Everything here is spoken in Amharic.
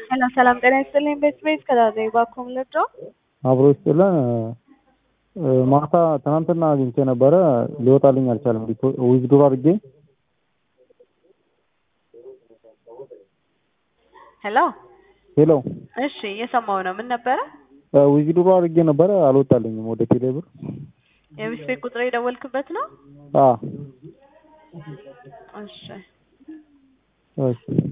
ሰላም ሰላም፣ ጤና ይስጥልኝ። ቤት ቤት ከዳዘ ባኩም ልጆ አብሮ ይስጥልን። ማታ ትናንትና አግኝቼ ነበረ ሊወጣልኝ አልቻለም። ዊዝድሮ አድርጌ ሄሎ ሄሎ፣ እሺ፣ እየሰማው ነው። ምን ነበረ? ዊዝድሮ አድርጌ ነበረ አልወጣልኝም ወደ ቴሌብር። የቤት ቤት ቁጥር የደወልክበት ነው? አ እሺ እሺ